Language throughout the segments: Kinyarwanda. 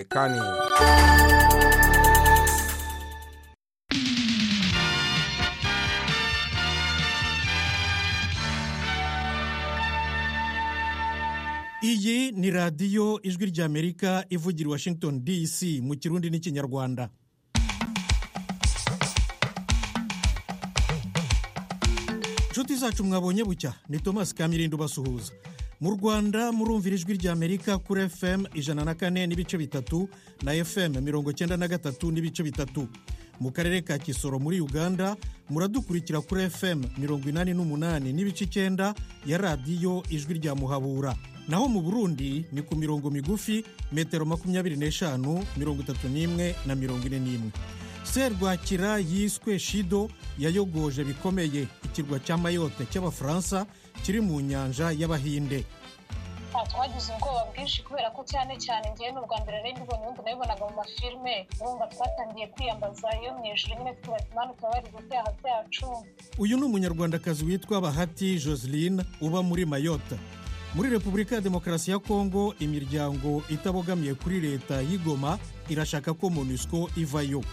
Marekani. iyi ni radiyo ijwi ry'amerika ivugira i washington dc mu kirundi n'ikinyarwanda inshuti zacu mwabonye bucya ni thomas kamirindo basuhuza mu rwanda murumvira ijwi ry'amerika kuri fm ijana na kane n'ibice bitatu na fm mirongo cyenda na gatatu n'ibice bitatu mu karere ka kisoro muri uganda muradukurikira kuri fm mirongo inani n'umunani n'ibice icyenda ya radiyo ijwi rya muhabura naho mu burundi ni ku mirongo migufi metero makumyabiri n'eshanu mirongo itatu n'imwe na mirongo ine n'imwe serwakira yiswe shido yayogoje bikomeye ikirwa cya mayote cy'abafaransa kiri mu nyanja y'abahinde twagize ubwoba bwinshi kubera ko cyane cyane ngewe ni ubwa mbere rero mbonye ubundi nabibonaga mu mafilime urumva twatangiye kwiyambaza iyo mu ijoro nyine tuba tumanuka bari ibyaha byacu uyu ni umunyarwandakazi witwa bahati joseline uba muri mayota muri repubulika ya demokarasi ya kongo imiryango itabogamiye kuri leta y'igoma irashaka ko monusco ivayo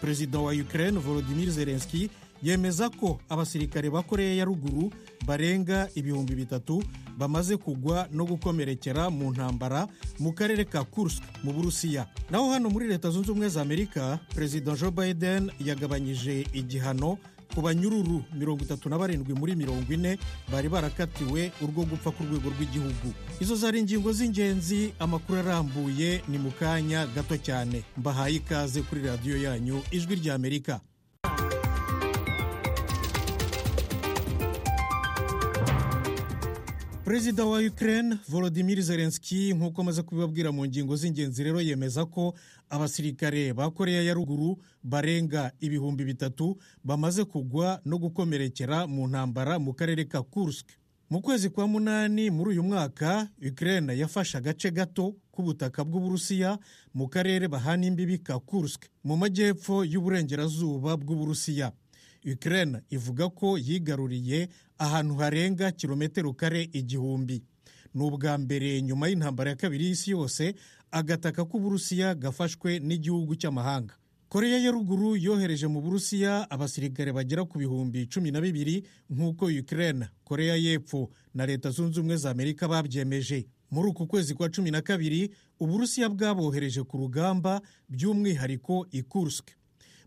perezida wa ukraine volodimir zelenski yemeza ko abasirikare ba koreya ya ruguru barenga ibihumbi bitatu bamaze kugwa no gukomerekera mu ntambara mu karere ka kursk mu burusiya naho hano muri leta zunze ubumwe za amerika perezida joe biden yagabanyije igihano ku banyururu mirongo itatu na barindwi muri mirongo ine bari barakatiwe urwo gupfa ku rwego rw'igihugu izo zari ingingo z'ingenzi amakuru arambuye ni mu kanya gato cyane mbahaye ikaze kuri radiyo yanyu ijwi ry'amerika perezida wa ukraine volodimir zelenski nk'uko amaze kubibabwira mu ngingo z'ingenzi rero yemeza ko abasirikare ba koreya ya ruguru barenga ibihumbi bitatu bamaze kugwa no gukomerekera mu ntambara mu karere ka kursk mu kwezi kwa munani muri uyu mwaka ukraine yafashe agace gato k'ubutaka bw'uburusiya mu karere bahana imbibi ka kursk mu majyepfo y'uburengerazuba bw'uburusiya ukraine ivuga ko yigaruriye ahantu harenga kilometero kare igihumbi ni ubwa mbere nyuma y'intambara ya kabiri y'isi yose agataka k'uburusiya gafashwe n'igihugu cy'amahanga koreya ya ruguru yohereje mu burusiya abasirikare bagera ku bihumbi cumi na bibiri nk'uko ukraine koreya y'epfo na leta zunze ubumwe za amerika babyemeje muri uku kwezi kwa cumi na kabiri uburusiya bwabohereje ku rugamba by'umwihariko i kursk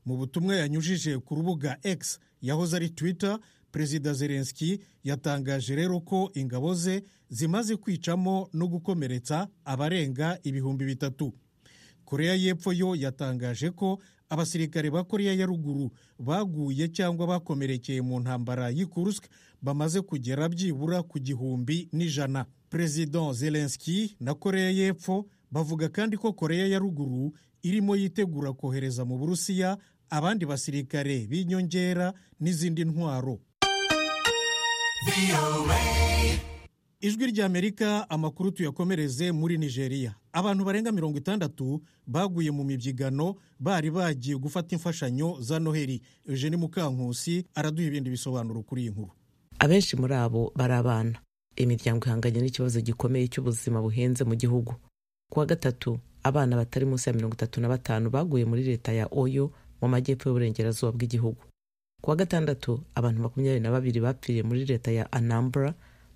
mu butumwa yanyujije ku rubuga x yahoze ari twitter perezida zelenski yatangaje rero ko ingabo ze zimaze kwicamo no gukomeretsa abarenga ibihumbi bitatu koreya y'epfo yo yatangaje ko abasirikare ba koreya ya ruguru baguye cyangwa bakomerekeye mu ntambara y'ikurusk bamaze kugera byibura ku gihumbi n'ijana perezida zelenski na koreya y'epfo bavuga kandi ko koreya ya ruguru irimo yitegura kohereza mu burusiya abandi basirikare b'inyongera n'izindi ntwaro ijwi ry'amerika amakuru tuyakomereze muri nigeria abantu barenga mirongo itandatu baguye mu mibyigano bari bagiye gufata imfashanyo za noheli eugene mukankusi araduha ibindi bisobanuro kuri iyi nkuru abenshi muri abo bari abana imiryango ihanganye n'ikibazo gikomeye cy'ubuzima buhenze mu gihugu kuwa gatatu abana batari munsi ya mirongo itatu na batanu baguye muri leta ya oyo mu majyepfo y'uburengerazuba bw'igihugu kuwa gatandatu abantu makumyabiri na babiri bapfiriye muri leta ya anambra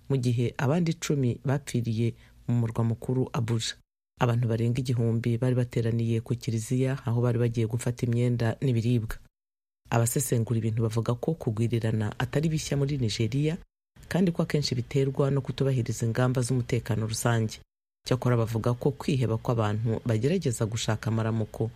mu gihe abandi icumi bapfiriye mu murwa mukuru abuja abantu barenga igihumbi bari bateraniye ku kiliziya aho bari bagiye gufata imyenda n'ibiribwa abasesengura ibintu bavuga ko kugwirirana atari bishya muri nigeria kandi ko akenshi biterwa no kutubahiriza ingamba z'umutekano rusange cyakora bavuga ko kwiheba kw'abantu bagerageza gushaka amaramuko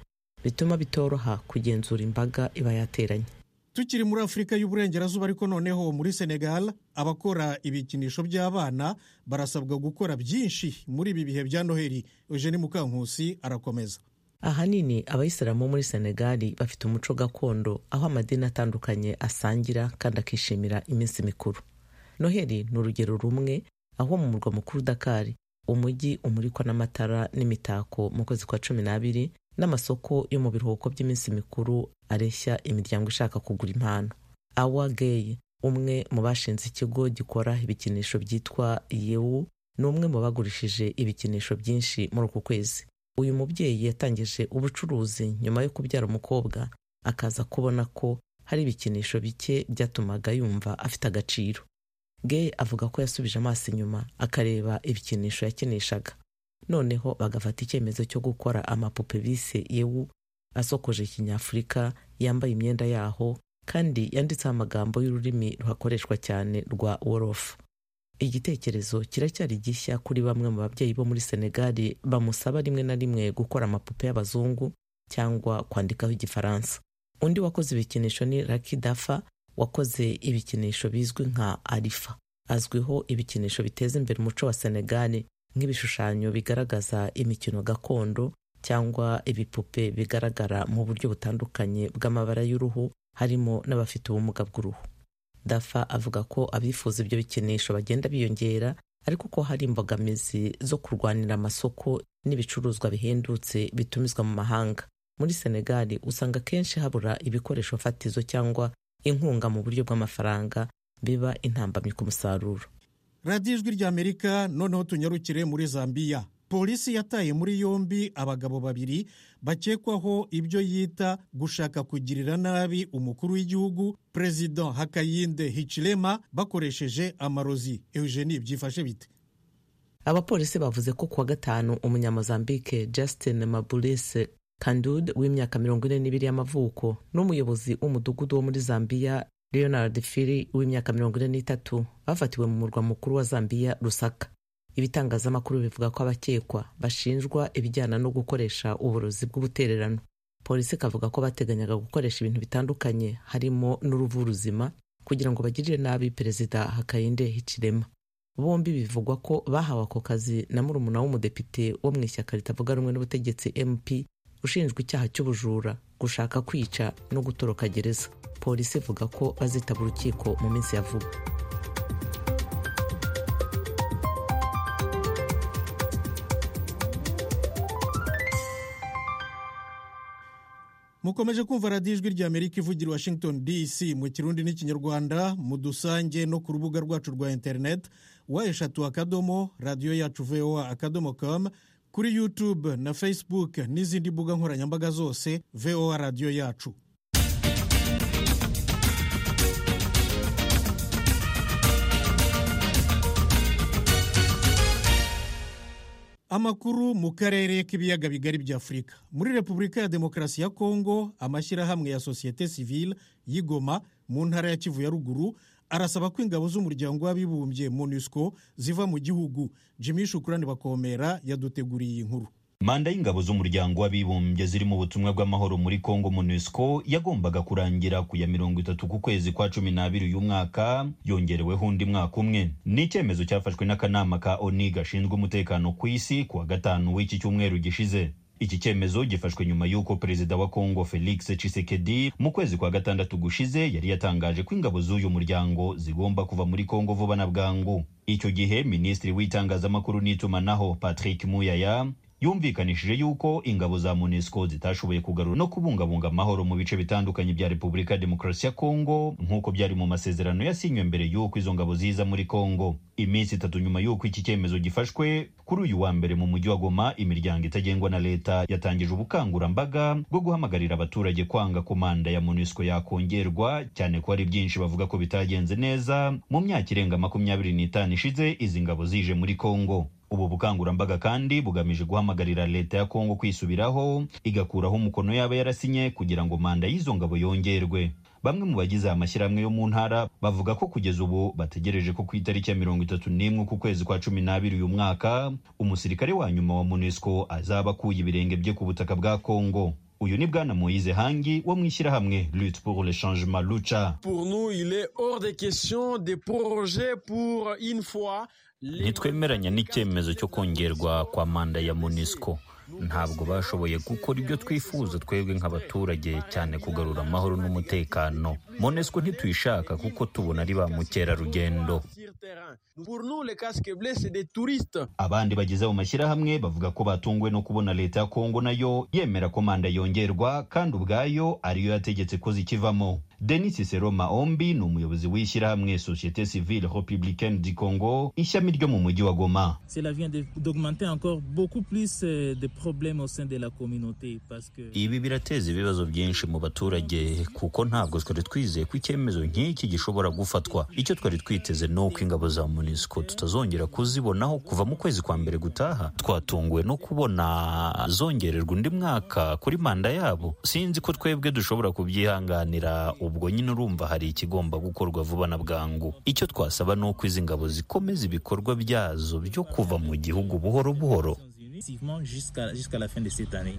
bituma bitoroha kugenzura imbaga iba yateranye tukiri muri afurika y'uburengerazuba ariko noneho muri senegal abakora ibikinisho by'abana barasabwa gukora byinshi muri ibi bihe bya noheli eugene mukankusi arakomeza ahanini abayisilamu muri senegal bafite umuco gakondo aho amadini atandukanye asangira kandi akishimira iminsi mikuru noheli ni urugero rumwe aho mu murwa mukuru dakari umujyi umurikwa n'amatara n'imitako mu kwezi kwa cumi n'abiri n'amasoko yo mu biruhuko by'iminsi mikuru areshya imiryango ishaka kugura impano awa geyi umwe mu bashinze ikigo gikora ibikinisho byitwa yewu ni umwe mu bagurishije ibikinisho byinshi muri uku kwezi uyu mubyeyi yatangije ubucuruzi nyuma yo kubyara umukobwa akaza kubona ko hari ibikinisho bike byatumaga yumva afite agaciro gay avuga ko yasubije amaso inyuma akareba ibikinisho yakinishaga noneho bagafata icyemezo cyo gukora amapupe bise yewu asokoje kinyafurika yambaye imyenda yaho kandi yanditseho amagambo y'ururimi ruhakoreshwa cyane rwa worofu igitekerezo kiracyari gishya kuri bamwe mu babyeyi bo muri senegali bamusaba rimwe na rimwe gukora amapupe y'abazungu cyangwa kwandikaho igifaransa undi wakoze ibikinisho ni raki dafa wakoze ibikinisho bizwi nka arifa azwiho ibikinisho biteza imbere umuco wa senegali nk'ibishushanyo bigaragaza imikino gakondo cyangwa ibipupe bigaragara mu buryo butandukanye bw'amabara y'uruhu harimo n'abafite ubumuga bw'uruhu dafa avuga ko abifuza ibyo bikinisho bagenda biyongera ariko ko hari imbogamizi zo kurwanira amasoko n'ibicuruzwa bihendutse bitumizwa mu mahanga muri senegali usanga akenshi habura ibikoresho fatizo cyangwa inkunga mu buryo bw'amafaranga biba intambamyi ku musaruro radiyo ijwi ry'amerika noneho tunyarukire muri zambiya polisi yataye muri yombi abagabo babiri bakekwaho ibyo yita gushaka kugirira nabi umukuru w'igihugu perezida hakayinde hicilema bakoresheje amarozi eugenie byifashe bite abapolisi bavuze ko kuwa gatanu umunyamozambike justin mabulise kandud w'imyaka mirongo ine n'ibiri y'amavuko n'umuyobozi w'umudugudu wo muri zambiya leonard fili w'imyaka mirongo ine n'itatu bafatiwe mu murwa mukuru wa zambiya rusaka ibitangazamakuru bivuga ko abakekwa bashinjwa ibijyana no gukoresha uburozi bw'ubutererano polisi ikavuga ko bateganyaga gukoresha ibintu bitandukanye harimo n'uruvu ruzima kugira ngo bagirire nabi perezida hakayinde hicirema bombi bivugwa ko bahawe ako kazi na murumuna w'umudepite wo mu ishyaka ritavuga rumwe n'ubutegetsi mp ushinjwa icyaha cy'ubujura gushaka kwica no gutoroka gereza polisi ivuga ko bazitaba urukiko mu minsi ya vuba mukomeje kumva radiyo ijwi ry'amerika ivugira i washington dc mu kirundi n'ikinyarwanda mu dusange no ku rubuga rwacu rwa interineti wa eshatu akadomo radiyo yacu voa akadomo com kuri youtube na facebook n'izindi mbuga nkoranyambaga zose voa radiyo yacu amakuru mu karere k'ibiyaga bigari bya afurika muri repubulika ya demokarasi ya kongo amashyirahamwe ya sosiyete sivile y'igoma mu ntara ya kivu ya ruguru arasaba ko ingabo z'umuryango w'abibumbye monusco ziva mu gihugu jimmy shukurani bakomera yaduteguriye iyi nkuru manda y'ingabo z'umuryango w'abibumbye ziri mu butumwa bw'amahoro muri kongo monusco yagombaga kurangira ku ya mirongo itatu ku kwezi kwa cumi n'abiri uyu mwaka yongereweho undi mwaka umwe ni icyemezo cyafashwe n'akanama ka oni gashinzwe umutekano ku isi kuwa gatanu w'iki cyumweru gishize iki cyemezo gifashwe nyuma y'uko perezida wa kongo felix tshisekedi mu kwezi kwa gatandatu gushize yari yatangaje ko ingabo z'uyu muryango zigomba kuva muri kongo vuba na bwangu icyo gihe minisitiri w'itangazamakuru n'itumanaho patrick muyaya yumvikanishije yuko ingabo za monesco zitashoboye kugarura no kubungabunga amahoro mu bice bitandukanye bya repubulika ya demokarasi ya kongo nk'uko byari mu masezerano yasinywe mbere y'uko izo ngabo ziza muri kongo iminsi itatu nyuma y'uko iki cyemezo gifashwe kuri uyu wa mbere mu mujyi wa goma imiryango itagengwa na leta yatangije ubukangurambaga bwo guhamagarira abaturage kwanga ko manda ya monesco yakongerwa cyane ko hari byinshi bavuga ko bitagenze neza mu myaka irenga makumyabiri n'itanu ishize izi ngabo zije muri kongo ubu bukangurambaga kandi bugamije guhamagarira leta ya kongo kwisubiraho igakuraho umukono yaba yarasinye kugira ngo manda y'izo ngabo yongerwe bamwe mu bagize amashyirahamwe yo mu ntara bavuga ko kugeza ubu bategereje ko ku itariki ya mirongo itatu n'imwe ku kwezi kwa cumi n'abiri uyu mwaka umusirikare wa nyuma wa monusco azaba akuye ibirenge bye ku butaka bwa kongo uyu ni bwana moyize hangi wo mu ishyirahamwe lutte pour le changement lucha pour nous il est hors de question de proroger pour une fois ntitwemeranya n'icyemezo cyo kongerwa kwa manda ya monisco ntabwo bashoboye gukora ibyo twifuza twebwe nk'abaturage cyane kugarura amahoro n'umutekano monesco ntituyishaka kuko tubona ari ba mukerarugendo abandi bageze mu mashyirahamwe bavuga ko batunguwe no kubona leta ya kongo nayo yemera ko manda yongerwa kandi ubwayo ariyo yategetse ko zikivamo denis sero maombi ni umuyobozi w'ishyirahamwe societe civile republicaine du congo ishami ryo mu mujyi wa goma ibi birateza ibibazo byinshi mu baturage kuko ntabwo twari twizeye ko icyemezo nk'iki gishobora gufatwa icyo twari twiteze ni uko ingabo za munisiko tutazongera kuzibonaho kuva mu kwezi kwa mbere gutaha twatunguwe no kubona zongererwa undi mwaka kuri manda yabo sinzi ko twebwe dushobora kubyihanganira ubwo nyine urumva hari ikigomba gukorwa vuba na bwangu icyo twasaba ni uko izi ngabo zikomeza ibikorwa byazo byo kuva mu gihugu buhoro buhoro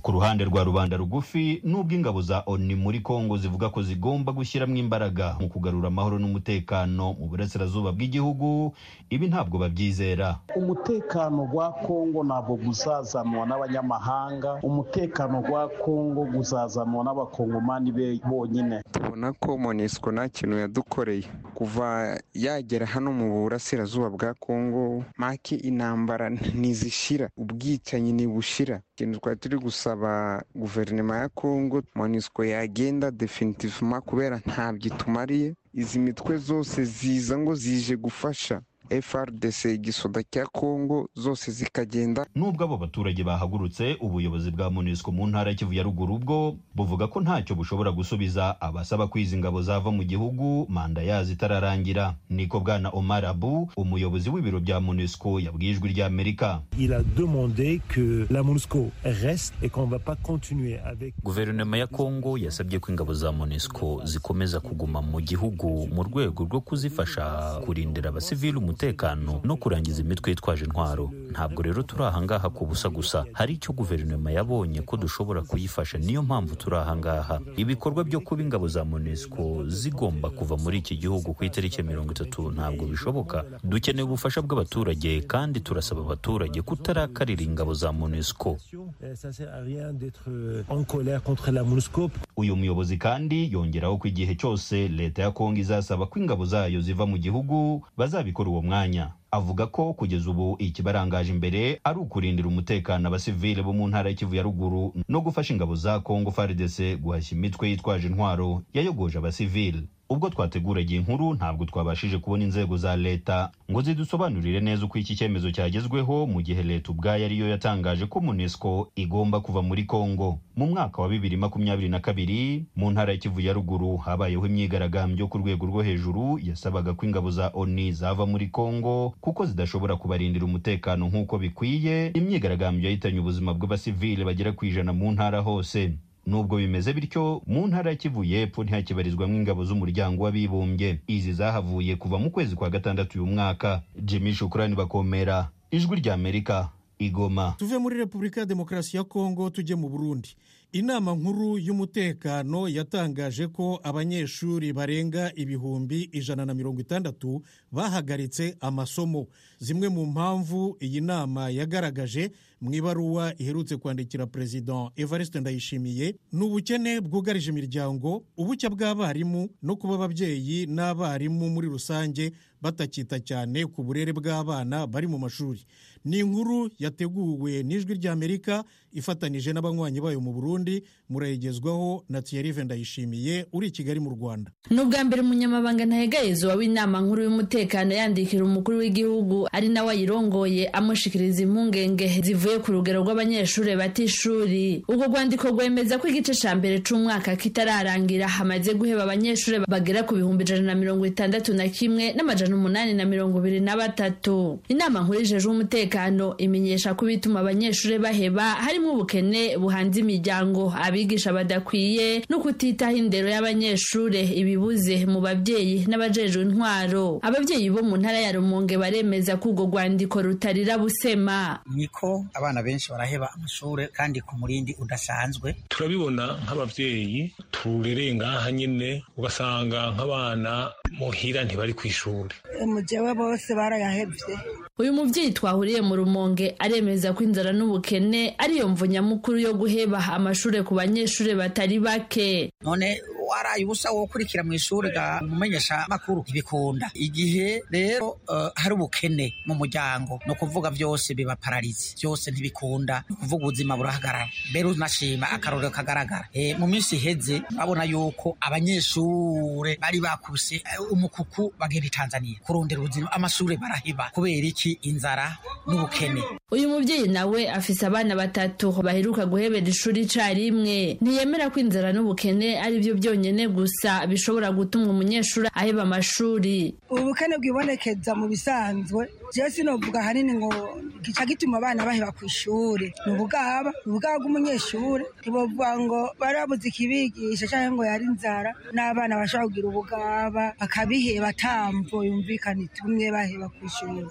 ku ruhande rwa rubanda rugufi nubwo ingabo za oni muri kongo zivuga ko zigomba gushyiramo imbaraga mu kugarura amahoro n'umutekano mu burasirazuba bw'igihugu ibi ntabwo babyizera umutekano wa kongo ntabwo uzazanwa n'abanyamahanga umutekano wa kongo uzazanwa n'abakongomani be bonyine tubona ko monisco nta kintu yadukoreye kuva yagera hano mu burasirazuba bwa kongo make intambara ntizishira ubwicanyi ntibushira ikintu twari turi gusaba guverinoma ya kongo monisco yagenda definitivema kubera ntabyo itumariye izi mitwe zose ziza ngo zije gufasha frdc igisoda cya kongo zose zikagenda nubwo abo baturage bahagurutse ubuyobozi bwa munisiko mu ntara ya kivu ya ruguru bwo buvuga ko ntacyo bushobora gusubiza abasaba ko izi ngabo zava mu gihugu manda yazo itararangira niko bwana omar abu umuyobozi w'ibiro bya munisiko yabwiye ijwi ry'amerika guverinoma ya kongo yasabye ko ingabo za munisiko zikomeza kuguma mu gihugu mu rwego rwo kuzifasha kurindira abasivili umutekano umutekano no kurangiza imitwe yitwaje intwaro ntabwo rero turi ahangaha ku busa gusa hari icyo guverinoma yabonye ko dushobora kuyifasha niyo mpamvu turi ahangaha ibikorwa byo kuba ingabo za monesco zigomba kuva muri iki gihugu ku itariki ya mirongo itatu ntabwo bishoboka dukeneye ubufasha bw'abaturage kandi turasaba abaturage kutarakarira ingabo za monesco uyu muyobozi kandi yongeraho ko igihe cyose leta ya kongo izasaba ko ingabo zayo ziva mu gihugu bazabikora uwo mwanya avuga ko kugeza ubu ikibarangaje imbere ari ukurindira umutekano abasivile bo mu ntara y'ikivu ya ruguru no gufasha ingabo za kongo frdc guhashya imitwe yitwaje intwaro yayogoje abasivile ubwo twateguraga inkuru ntabwo twabashije kubona inzego za leta ngo zidusobanurire neza uko iki cyemezo cyagezweho mu gihe leta ubwayo ariyo yatangaje ko munesco igomba kuva muri congo mu mwaka wa bibiri makumyabiri na kabiri mu ntara y'ikivu ya ruguru habayeho imyigaragambyo ku rwego rwo hejuru yasabaga ko ingabo za oni zava muri congo kuko zidashobora kubarindira umutekano nk'uko bikwiye imyigaragambyo yahitanye ubuzima bw'abasivile bagera ku ijana mu ntara hose nubwo bimeze bityo mu ntara ya kivu y'epfo ntihakibarizwamo ingabo z'umuryango w'abibumbye izi zahavuye kuva mu kwezi kwa gatandatu uyu mwaka jimmy shukurani bakomera ijwi ry'amerika igoma tuve muri repubulika ya demokarasi ya kongo tujye mu burundi inama nkuru y'umutekano yatangaje ko abanyeshuri barenga ibihumbi ijana na mirongo itandatu bahagaritse amasomo zimwe mu mpamvu iyi nama yagaragaje mu ibaruwa iherutse kwandikira perezida evariste ndayishimiye ni ubukene bwugarije imiryango ubucya bw'abarimu no kuba ababyeyi n'abarimu muri rusange batakita cyane ku burere bw'abana bari mu mashuri ni inkuru yateguwe n'ijwi ry'amerika ifatanije n'abanywanyi bayo mu burundi murayigezwaho na thierry ndayishimiye uri i kigali mu rwanda ni ubwa mbere umunyamabanga ntahegayezwa w'inama nkuru y'umutekano yandikira umukuru w'igihugu ari nawe ayirongoye amushikiriza impungenge zivuye ku rugero rw'abanyeshuri batishuri ubwo rwandiko rwemeza ko igice cya mbere cy'umwaka kitararangira hamaze guheba abanyeshuri bagera ku bihumbi ijana na mirongo itandatu na kimwe n'amajana umunani na mirongo ibiri na batatu inama nkuru yijeje umutekano imenyesha ko ibituma abanyeshuri baheba harimo ubukene buhanze imiryango abigisha badakwiye no kutitaho indero y'abanyeshuri ibibuze mu babyeyi n'abajejwe intwaro ababyeyi bo mu ntara ya rumonge baremeza ko urwo rwandiko rutarira busema niko abana benshi baraheba amashuri kandi ku murindi udasanzwe turabibona nk'ababyeyi turereye ngaha nyine ugasanga nk'abana muhira ntibari ku ishuri mu gihe bose barayahebye uyu mubyeyi twahuriye mu rumonge aremeza ko inzara n'ubukene ariyo mvu nyamukuru yo guheba amashuri ku banyeshuri batari bake none araye ubusa wo gukurikira mu ishuri ga umumenyesha makuru ntibikunda igihe rero eh, hari ubukene mu muryango ni ukuvuga byose biba pararize byose ntibikunda ni ukuvuga ubuzima burahagarara mbere unashima akarorero kagaragara Eh, mu minsi iheze urabona yuko abanyeshure bari bakubise eh, umukuku bagenda i tanzania kurondera ubuzima amashuri baraheba kubera iki inzara n'ubukene uyu mubyeyi nawe afise abana batatu baheruka guhebera ishuri icarimwe ntiyemera ko inzara n'ubukene ari byo byonyene gusa bishobora gutuma umunyeshuri aheba amashuri ubukene bwibonekeza mu bisanzwe jewe sinovuga ahanini ngo gica gituma abana baheba ku ishuri ni ubugaba ni ubugaba bw'umunyeshuri ntibovuga ngo barabuze ikibigisha cyangwa ngo yari inzara n'abana bashobora kugira ubugaba bakabiheba atamvo yumvikana itumye baheba ku ishuri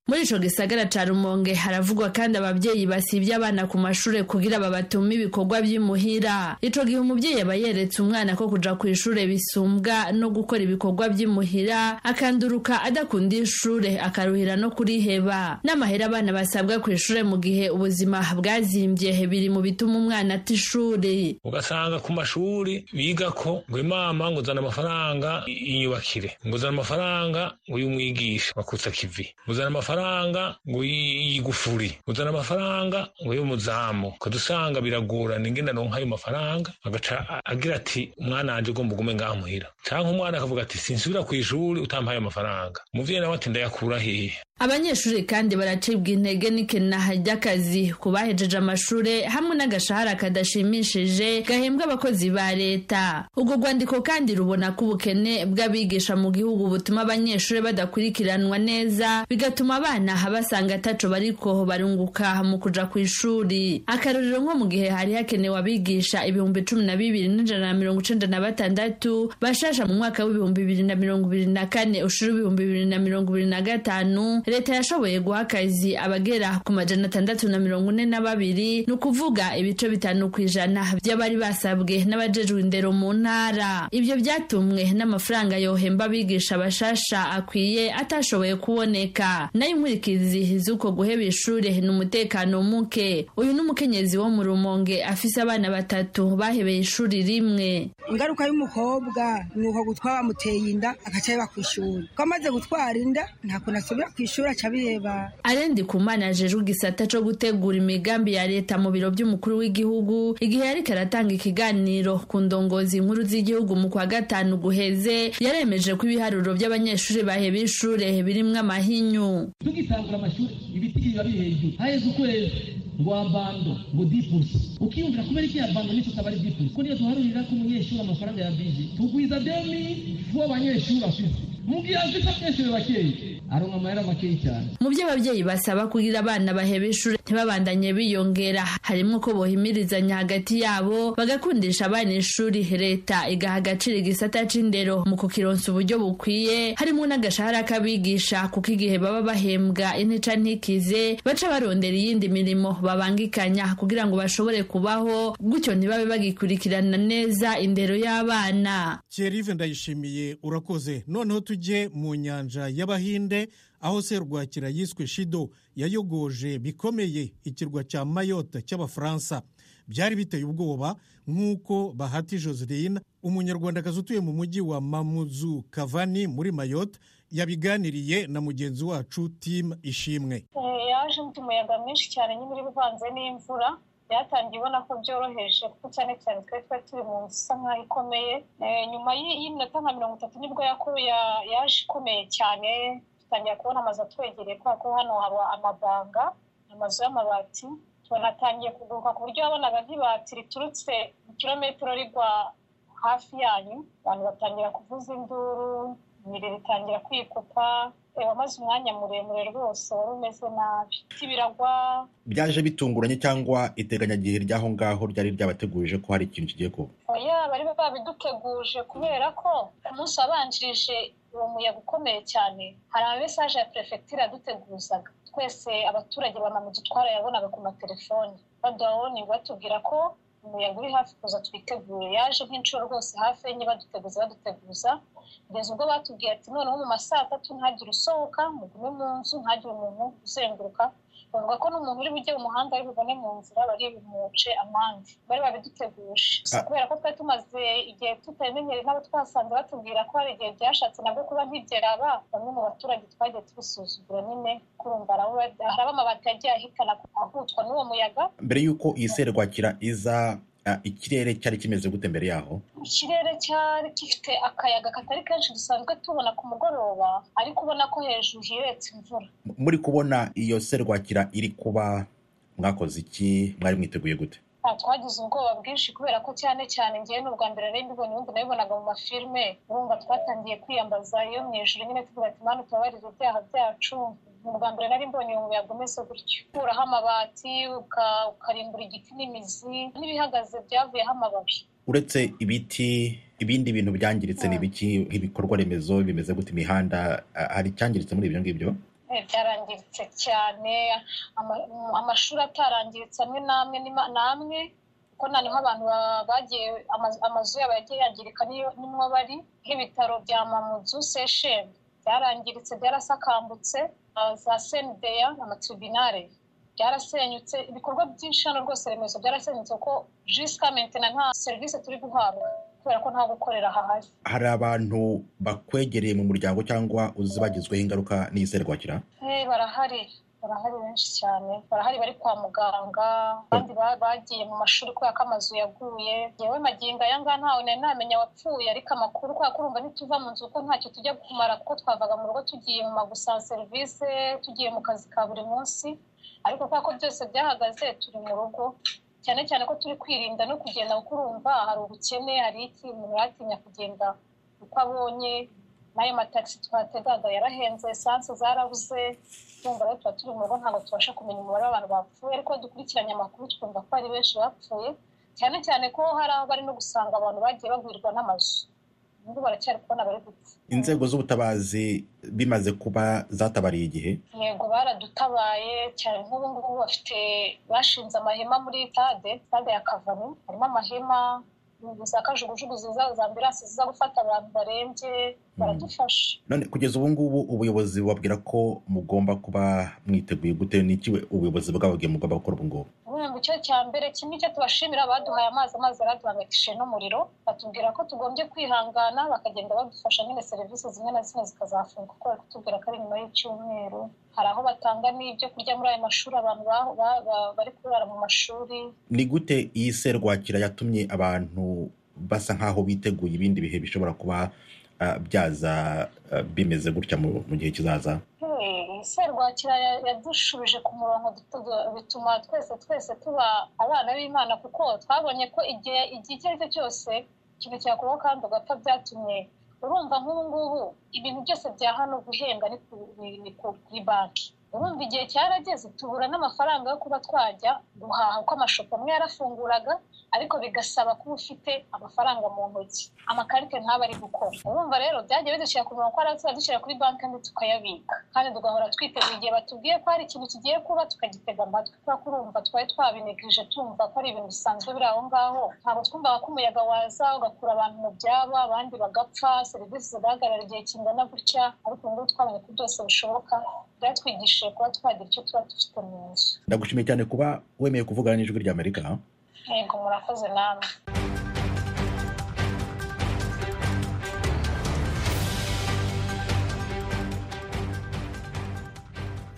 muri ico gisagara ca rumonge haravugwa kandi abavyeyi basivye abana ku mashure kugira babatume ibikorwa vy'imuhira ico gihe umuvyeyi aba yeretse umwana ko kuja ku ishure bisumbwa no gukora ibikorwa vy'imuhira akanduruka adakunda ishure akaruhira no kuriheba n'amahera abana basabwa ku ishure mu gihe ubuzima bwazimvye biri mu bituma umwana ata ishure ugasanga ku mashuri biga ko ngo imama ngo uzana amafaranga i- inyubakire ngo uzana amafaranga ngo y'umwigisha wakutsa kivi ngo uzana amafaranga ngo yi- yigufuri ngo uzana amafaranga ngo y'umuzamu ukajya usanga biragorana ingene aronka ayo mafaranga agaca a- agira ati umwana wanje ugomba ugume ngaha muhira canke umwana akavuga ati sinsubira ku ishuri utampaye amafaranga umuvyeyi nawe ati ndayakura hehe abanyeshuri kandi baracibwa intege n'ikenaha ry'akazi ku bahejeje amashure hamwe n'agashahara kadashimishije gahembwa abakozi ba leta urwo rwandiko kandi rubona ko ubukene bw'abigisha mu gihugu butuma abanyeshuri badakurikiranwa neza bigatuma abana basanga ataco bariko barunguka mu kuja ku ishuri akarorero nko mu gihe hari hakenewe abigisha ibihumbi cumi na bibiri n'ijana na mirongo icenda na batandatu bashasha mu mwaka w'ibihumbi bibiri na mirongo ibiri na kane ushira ibihumbi bibiri na mirongo ibiri na gatanu leta yashoboye guha akazi abagera ku majana atandatu na mirongo ine na babiri ni ukuvuga ibice bitanu ku ijana by'abari basabwe n'abajejwe indero mu ntara ibyo byatumwe n'amafaranga yohemba abigisha bashasha akwiye atashoboye kuboneka nayo inkurikizi z'uko guheba ishuri ni umutekano muke uyu ni umukenyezi wo mu rumonge afise abana batatu bahebeye ishuri rimwe ingaruka y'umukobwa ni uko gutwara bamuteye inda agaca yeba ku ishuri ko amaze gutwara inda nta kuntu asubira ku ishuri aca abiheba arendi kumana ajejwe igisata co gutegura imigambi ya leta mu biro by'umukuru w'igihugu igihe yariko aratanga ikiganiro ku ndongozi nkuru z'igihugu mu kwa gatanu guheze yaremeje ko ibiharuro by'abanyeshuri baheba ishure birimwo amahinyu tugitangura amashuri ibiti biba biri hejuru haheze ukwezi ngo abando ngo dipusi ukiyumvira kubera iki abando nicyo kaba ari dipusi ko niyo duharurira ko umunyeshuri amafaranga ya bije tugwiza demi vuba abanyeshuri afite mu gihe afite byinshi biba bakeya aronka amahera makeya cyane mu byo ababyeyi basaba kugira abana baheba ishuri ntibabandanye biyongera harimo ko bohimirizanya hagati yabo bagakundisha abana ishuri leta igaha agaciro igisata c'indero mu kukironsa uburyo bukwiye harimo n'agashahara k'abigisha kuko igihe baba bahembwa intica ntikize baca barondera iyindi mirimo babangikanya kugira ngo bashobore kubaho gutyo ntibabe bagikurikirana neza indero y'abana Thierry ndayishimiye urakoze noneho tujye mu nyanja y'abahinde aho serwakira yiswe shido yayogoje bikomeye ikirwa cya mayotte cy'abafaransa byari biteye ubwoba nk'uko bahati joseline umunyarwandakazi utuye mu mujyi wa mamuzu kavani muri mayotte yabiganiriye na mugenzi wacu tim ishimwe Eh, yaje ifite umuyaga mwinshi cyane nyine uri uvanze n'imvura byatangiye ubona ko byoroheje kuko cyane cyane twari twari turi mu nzu isa nkaho ikomeye Eh, nyuma y'i- y'iminota nka mirongo itatu nibwo yako- ya- yaje ikomeye cyane dutangira kubona amazu atwegereye kubera ko hano haba amabanga amazu y'amabati tunatangiye kuguruka ku buryo wabonaga nk'ibati riturutse kilometero rigwa hafi yanyu abantu batangira kuvuza induru imibiri itangira kwikupa eh, wamaze umwanya muremure rwose wari umeze nabi ibiti biragwa byaje bitunguranye cyangwa iteganyagihe ry'aho ngaho ryari ryabategurije ko hari ikintu kigiye kuba oya bari babiduteguje kubera ko ku munsi wabanjirije uwo muyaga ukomeye cyane hari amamesaje ya perefegitura yaduteguzaga twese abaturage bamamutu twarayabonaga ku matelefoni baduhaboningi batubwira ko umuyaga uri hafi kuza twitegure yaje nk'inshuro rwose hafi enye baduteguza baduteguza kugeza ubwo batubwiye ati noneho mu ma saa tatu ntagire usohoka mugume mu nzu ntagire umuntu uzenguruka bavuga ko n'umuntu uri bujye mu muhanda ari bubone mu nzira bari bumuce amande bari babiduteguje gusa kubera ko twari tumaze igihe tutamenyereye n'abo twasanze batubwira ko hari igihe byashatse nabwo kuba ntibyeraba bamwe mu baturage twagiye tubisuzugura nyine kurumva hari amabati yagiye ahitana ahutwa n'uwo muyaga mbere y'uko iyi serwakira iza ah, ikirere cyari kimeze gute mbere yaho ikirere cyari gifite akayaga katari kenshi dusanzwe tubona ku mugoroba ariko ubona ko hejuru hiretse imvura M- muri kubona iyo serwakira iri kuba mwakoze iki mwari mwiteguye gute nta twagize ubwoba bwinshi kubera ko cyane cyane ngewe ni ubwa mbere nari mbibonye ubundi nabibonaga mu mafilime urumva twatangiye kwiyambaza iyo mu ijoro nyine tuvuga ati mana utubabarire ibyaha byacu ni ubwa mbere nari mbonye uwo muyaga umeze gutyo ukuraho amabati uka- ukarimbura igiti n'imizi n'ibihagaze byavuyeho amababi uretse ibiti ibindi bintu byangiritse ni ibiki nk'ibikorwa remezo bimeze gute imihanda ah, hari icyangiritse muri ibyo ngibyo Eh, byarangiritse cyane ama- mm, amashuri atarangiritse amwe n'amwe n'ima- n'amwe kuko na niho abantu ba- bagiye amazu- amazu yabo yagiye yangirika niyo- nimwo bari nk'ibitaro bya mamudu seshen byarangiritse byarasakambutse ah, za sendeya amatribinare byarasenyutse ibikorwa byinshi hano rwose remezo byarasenyutse kuko jisika mentena nta serivisi turi guhabwa kubera ko nta gukorera hahari hari abantu bakwegereye mu muryango cyangwa uzi bagizweho ingaruka n'iyi serwakira Eh, barahari barahari benshi cyane barahari bari kwa muganga abandi ba- bagiye mu mashuri kubera ko amazu yaguye yewe magingo aya ngaya ntawe nari namenya wapfuye ariko amakuru kubera ko urumva ntituva mu nzu kuko ntacyo tujya kumara kuko twavaga mu rugo tugiye mu magusaba serivisi tugiye mu kazi ka buri munsi ariko kubera ko byose byahagaze turi mu rugo cyane cyane ko turi kwirinda no kugenda kuko urumva hari ubukene hari iki umuntu yatinya kugenda uko abonye n'ayo matagisi twategaga yarahenze esanse zarabuze urumva rero tuba turi mu rugo ntabwo tubasha kumenya umubare w'abantu bapfuye ariko dukurikiranye amakuru twumva ko ari benshi bapfuye cyane cyane ko hari aho bari no gusanga abantu bagiye bagwirwa n'amazu ubu baracyari kubona bari gupfa inzego z'ubutabazi bimaze kuba zatabariye igihe yego baradutabaye cyane nk'ubu ngubu bafite bashinze amahema muri tade tade ya kavamo harimo amahema za kajugujugu ziza za ambiranse ziza gufata abantu barembye baradufasha none kugeza ubu ngubu ubuyobozi bubabwira ko mugomba kuba mwiteguye gute n'iki we- ubuyobozi bwababwiye mugomba gukora ubu ngubu urumva icyo cya mbere kimwe icyo tubashimira abaduhaye amazi amazi yaraduhangayikishije n'umuriro batubwira ko tugombye kwihangana bakagenda badufasha nyine serivisi zimwe na zimwe zikazafunga kuko bari kutubwira ko ari nyuma y'icyumweru hari aho batanga n'ibyo kurya muri ayo mashuri abantu ba- ba- ba- bari kurara mu mashuri ni gute iyi serwakira yatumye abantu basa nk'aho biteguye ibindi bihe bishobora kuba ah, byaza ah, bimeze gutya mu mu gihe kizaza Hey, serwakira ya- yadushubije ku murongo dutu- bituma twese twese tuba abana b'imana kuko twabonye ko igihe igihe icyo ari cyo cyose ikintu cyakubaho kandi ugapfa byatumye urumva nk'ubu ngubu ibintu byose bya hano guhenga ni ku- ni- ni ku- kuri banki urumva igihe cyarageze tubura n'amafaranga yo kuba twajya guhaha kuko amashopo amwe yarafunguraga ariko bigasaba kuba ufite amafaranga mu ntoki amakarite ntaba ari gukora urumva rero byagiye bidushyira ku murongo ko ari tuzadushyira kuri banki kandi tukayabika kandi tugahora twiteguye igihe batubwiye ko hari ikintu kigiye kuba tukagitega amatwi kubera ko urumva twari twabinigirije tumva ko ari ibintu bisanzwe biri aho ngaho ntabwo twumvaga ko umuyaga waza ugakura abantu mu byabo abandi bagapfa serivisi zigahagarara igihe kingana gutya ariko ubu ngubu twabonye ko byose bishoboka byatwigishije kuba twagira icyo tuba dufite mu nzu ndagushimiye cyane kuba wemeye kuvugana n'ijwi rya amerika yego murakoze namwe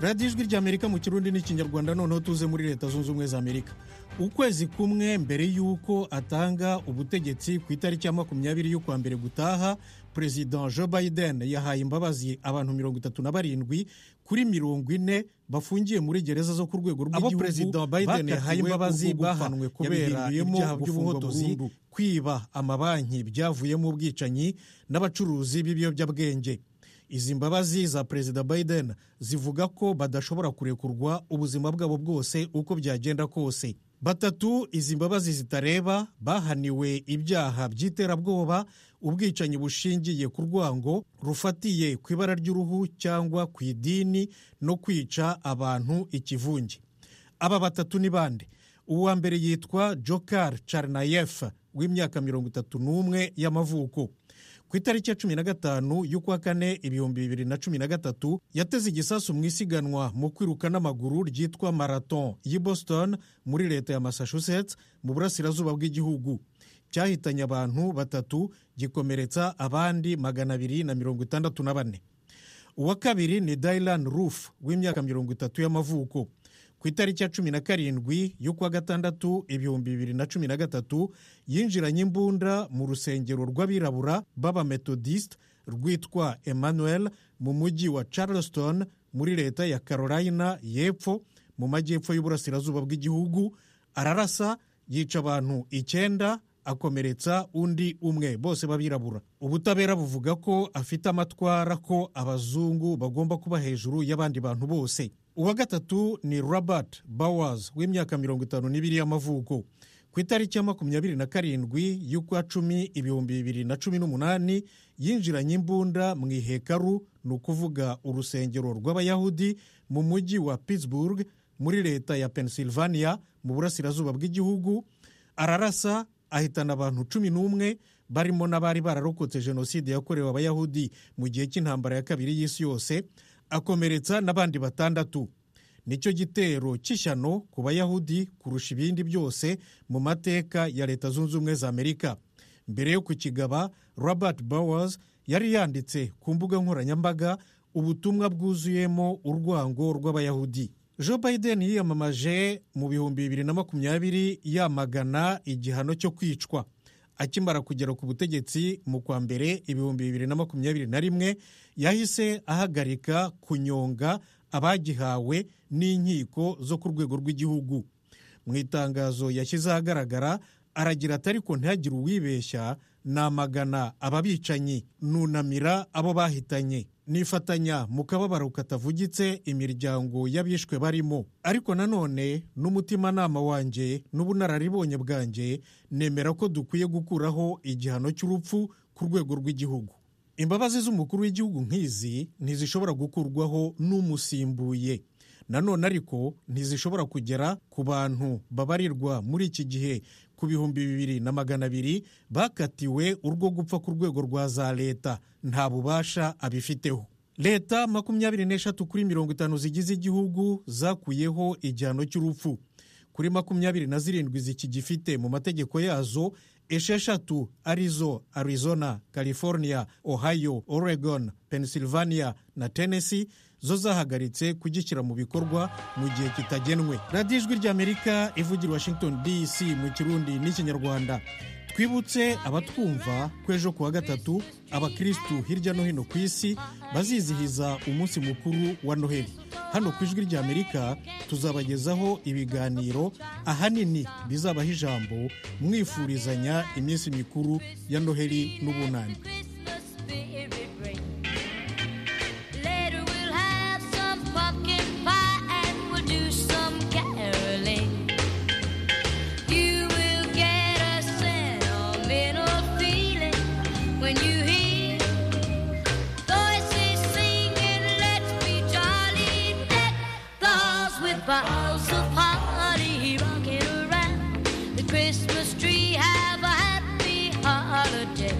radiyo ijwi ry'amerika mu kirundi n'ikinyarwanda noneho tuze muri leta zunze ubumwe za amerika ukwezi kumwe mbere y'uko atanga ubutegetsi ku itariki ya makumyabiri y'ukwa mbere gutaha perezida joe biden yahaye imbabazi abantu mirongo itatu na barindwi kuri mirongo ine bafungiye muri gereza zo ku rwego rw'igihugu Abo Perezida Biden bakatiwe yahaye imbabazi urwo gupfa bahanwe kubera yabihinduyemo ibyaha by'ubuhunzi iby'ubuhotozi burundu. kwiba amabanki byavuyemo ubwicanyi n'abacuruzi b'ibiyobyabwenge izi mbabazi za perezida biden zivuga ko badashobora kurekurwa ubuzima bwabo bwose uko byagenda kose batatu izi mbabazi zitareba bahaniwe ibyaha by'iterabwoba ubwicanyi bushingiye ku rwango rufatiye ku ibara ry'uruhu cyangwa ku idini no kwica abantu ikivunge aba batatu ni bande uwa mbere yitwa jokar charnayev w'imyaka mirongo itatu n'umwe y'amavuko ku itariki ya cumi na gatanu y'ukwa kane ibihumbi bibiri na cumi na gatatu yateze igisasu mu isiganwa mu kwiruka n'amaguru ryitwa marathon y'i boston muri leta ya massachusetts mu burasirazuba bw'igihugu cyahitanye abantu batatu gikomeretsa abandi magana abiri na mirongo itandatu na bane uwa kabiri ni dayirani rufu w'imyaka mirongo itatu y'amavuko ku itariki ya cumi na karindwi y'ukwa gatandatu ibihumbi bibiri na cumi na gatatu yinjiranye imbunda mu rusengero rw'abirabura b'abametodisite rwitwa emmanuel mu mujyi wa charleston muri leta ya carolina y'epfo mu majyepfo y'uburasirazuba bw'igihugu ararasa yica abantu icyenda akomeretsa undi umwe bose babirabura ubutabera buvuga ko afite amatwara ko abazungu bagomba kuba hejuru y'abandi bantu bose uwa gatatu ni robert bowers w'imyaka mirongo itanu n'ibiri y'amavuko ku itariki ya makumyabiri na karindwi y'ukwa cumi ibihumbi bibiri na cumi n'umunani yinjiranye imbunda mu ihekaru ni ukuvuga urusengero rw'abayahudi mu mujyi wa pittsburgh muri leta ya pennsylvania mu burasirazuba bw'igihugu ararasa ahitana abantu cumi n'umwe barimo n'abari bararokotse jenoside yakorewe abayahudi mu gihe cy'intambara ya kabiri y'isi yose akomeretsa n'abandi batandatu nicyo gitero cy'ishyano ku bayahudi kurusha ibindi byose mu mateka ya leta zunze ubumwe za amerika mbere yo kukigaba robert bowers yari yanditse ku mbuga nkoranyambaga ubutumwa bwuzuyemo urwango rw'abayahudi joe biden yiyamamaje mu bihumbi bibiri na makumyabiri yamagana igihano cyo kwicwa akimara kugera ku butegetsi mu kwa mbere ibihumbi bibiri na makumyabiri na rimwe yahise ahagarika kunyonga abagihawe n'inkiko zo ku rwego rw'igihugu mu itangazo yashyize ahagaragara aragira ati ariko ntihagire uwibeshya namagana ababicanyi nunamira abo bahitanye nifatanya mu kababaro katavugitse imiryango y'abishwe barimo ariko nanone n'umutimanama wanjye n'ubunararibonye bwanjye nemera ko dukwiye gukuraho igihano cy'urupfu ku rwego rw'igihugu imbabazi z'umukuru w'igihugu nk'izi ntizishobora gukurwaho n'umusimbuye nanone ariko ntizishobora kugera ku bantu babarirwa muri iki gihe ku bihumbi bibiri na magana abiri bakatiwe urwo gupfa ku rwego rwa za leta nta bubasha abifiteho leta makumyabiri n'eshatu kuri mirongo itanu zigize igihugu zakuyeho igihano cy'urupfu kuri makumyabiri na zirindwi zikigifite mu mategeko yazo esheshatu arizo arizona california ohio oregon pennsylvania na tennessee zo zahagaritse kugishyira mu bikorwa mu gihe kitagenwe radiyo ijwi ry'amerika ivugira washington dc mu kirundi n'ikinyarwanda twibutse abatwumva ko ejo kuwa gatatu abakirisitu hirya no hino ku isi bazizihiza umunsi mukuru wa noheli hano ku ijwi ry'amerika tuzabagezaho ibiganiro ahanini bizabaho ijambo mwifurizanya iminsi mikuru ya noheli n'ubunani balls of party rocking around the Christmas tree. Have a happy holiday.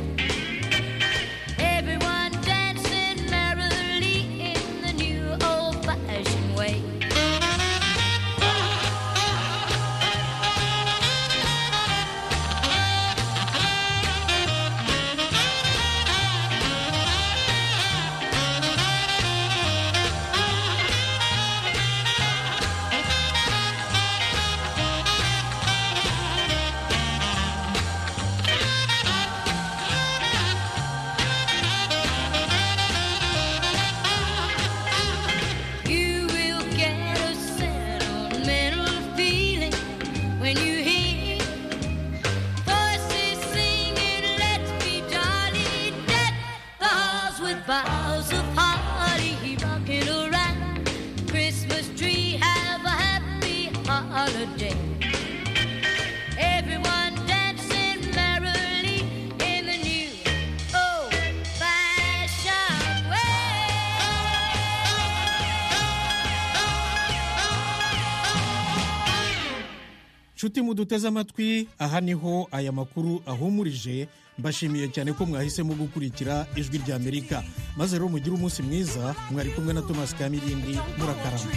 nshuti muduteze amatwi aha niho aya makuru ahumurije mbashimiye cyane ko mwahisemo gukurikira ijwi ry'amerika maze rero mugire umunsi mwiza mwari kumwe na thomas kamirindi murakarama